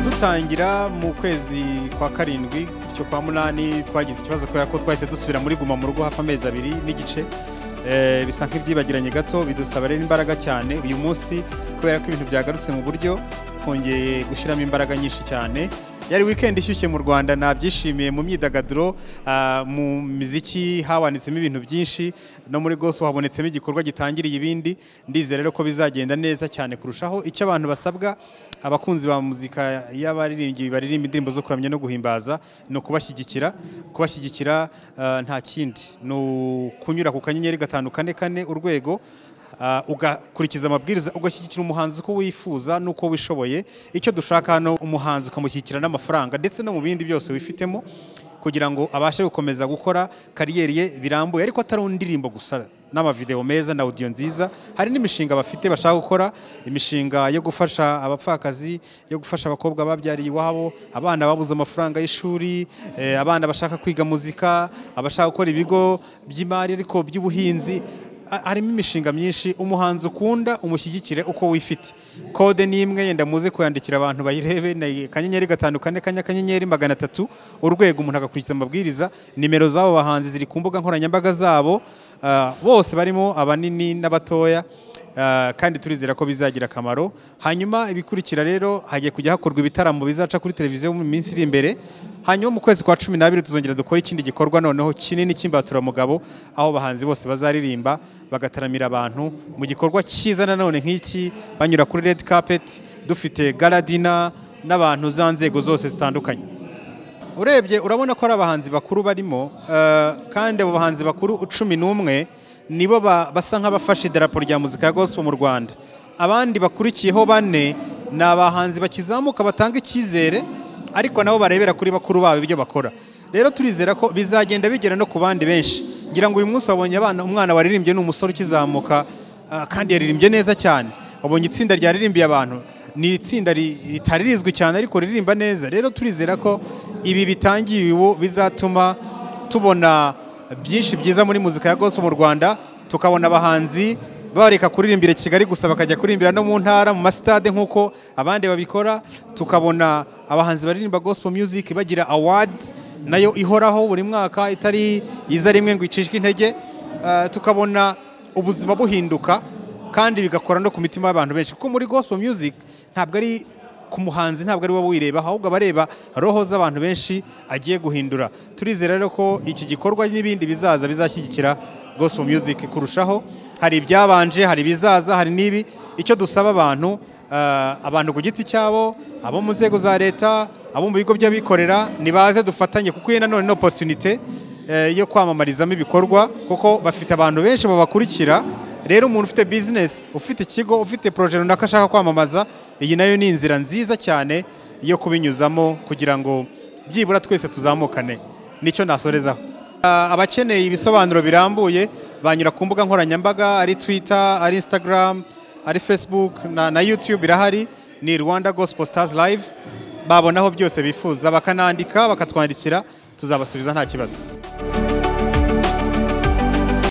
dutangira mu kwezi kwa karindwi cyo kwa munani twagize ikibazo kubera ko twahise dusubira muri guma mu rugo hafi amezi abiri n'igice Eh, bisa nk'ibyibagiranye gato bidusaba rero imbaraga cyane uyu munsi kubera ko ibintu byagarutse mu buryo twongeye gushyiramo imbaraga nyinshi cyane yari weekend ishyushye mu rwanda nabyishimiye mu myidagaduro ah, mu miziki habonetsemo ibintu byinshi no muri gospel habonetsemo igikorwa gitangiriye ibindi ndizera rero ko bizagenda neza cyane kurushaho icyo abantu basabwa abakunzi ba muzika y'abaririmbyi baririmba indirimbo zo kuramya no guhimbaza ni ukubashyigikira kubashyigikira ah, nta kindi ni ukunyura ku kanyenyeri gatanu kane kane urwego ah, ugakurikiza amabwiriza ugashyigikira umuhanzi uko wifuza n'uko wishoboye icyo dushaka hano umuhanzi ukamushyigikira n'amafaranga ndetse no mu bindi byose wifitemo kugira ngo abashe gukomeza gukora kariyeri ye birambuye ariko atari indirimbo gusa n'amavideo meza na audio nziza hari n'imishinga bafite bashaka gukora imishinga yo gufasha abapfakazi yo gufasha abakobwa babyariye iwabo abana babuze amafaranga y'ishuri eh, abana bashaka kwiga muzika abashaka gukora ibigo by'imari ariko by'ubuhinzi Ha- harimo imishinga myinshi umuhanzi ukunda umushyigikire uko wifite kode ni imwe yenda muze kuyandikira abantu bayirebe ni akanyenyeri gatanu kane kanya akanyenyeri magana atatu urwego umuntu agakurikiza amabwiriza nimero z'abo bahanzi ziri ku mbuga nkoranyambaga zabo ah, bose barimo abanini n'abatoya ah, kandi turizera ko bizagira akamaro hanyuma ibikurikira rero hagiye kujya hakorwa ibitaramo bizaca kuri televiziyo mu minsi iri imbere hanyuma mu kwezi kwa cumi n'abiri tuzongera dukora ikindi gikorwa noneho kinini cy'imbaturamugabo aho abahanzi bose bazaririmba bagataramira abantu mu gikorwa cyiza nanone nk'iki banyura kuri red carpet dufite garadina n'abantu za nzego zose zitandukanye urebye urabona ko ari abahanzi bakuru barimo eh, kandi abo bahanzi bakuru cumi n'umwe nibo ba- basa nk'abafashe idarapo rya muzika ya gospel mu rwanda abandi bakurikiyeho bane ni abahanzi bakizamuka batanga icyizere ariko nabo barebera kuri bakuru babo ibyo bakora rero turizera ko bizagenda bigera no ku bandi benshi ngira ngo uyu munsi wabonye abana umwana waririmbye ni umusore ukizamuka ah, kandi yaririmbye neza cyane wabonye itsinda ryaririmbiye abantu ni itsinda ri- ritari rizwi cyane ariko riririmba neza rero turizera ko ibi bitangiriwe bizatuma tubona byinshi byiza muri muzika ya gospel mu rwanda tukabona abahanzi bareka kuririmbira i kigali gusa bakajya kuririmbira no mu ntara mu masitade nk'uko abandi babikora tukabona abahanzi baririmba gospel music bagira award nayo ihoraho buri mwaka itari iza rimwe ngo icishwe intege Ah, tukabona ubuzima buhinduka kandi bigakora no ku mitima y'abantu benshi kuko muri gospel music ntabwo ari ku muhanzi ntabwo ari wowe uyireba ahubwo abareba roho z'abantu benshi agiye guhindura turizera rero ko iki gikorwa n'ibindi bizaza bizashyigikira gospel music kurushaho hari ibyabanje hari ibizaza hari n'ibi icyo dusaba abantu ah, abantu ku giti cyabo abo mu nzego za leta abo mu bigo by'abikorera nibaze dufatanye kuko iyi nanone ni opportunité eh, yo kwamamarizamo ibikorwa kuko bafite abantu benshi babakurikira rero umuntu ufite bizinesi ufite ikigo ufite poroje runaka ashaka kwamamaza iyi nayo ni inzira nziza cyane yo kubinyuzamo kugira ngo byibura twese tuzamukane nicyo nasorezaho Ah, abakeneye ibisobanuro birambuye banyura ku mbuga nkoranyambaga ari twitter ari instagram ari facebook na, na youtube irahari ni rwanda gospel stars live babonaho byose bifuza bakanandika bakatwandikira tuzabasubiza nta kibazo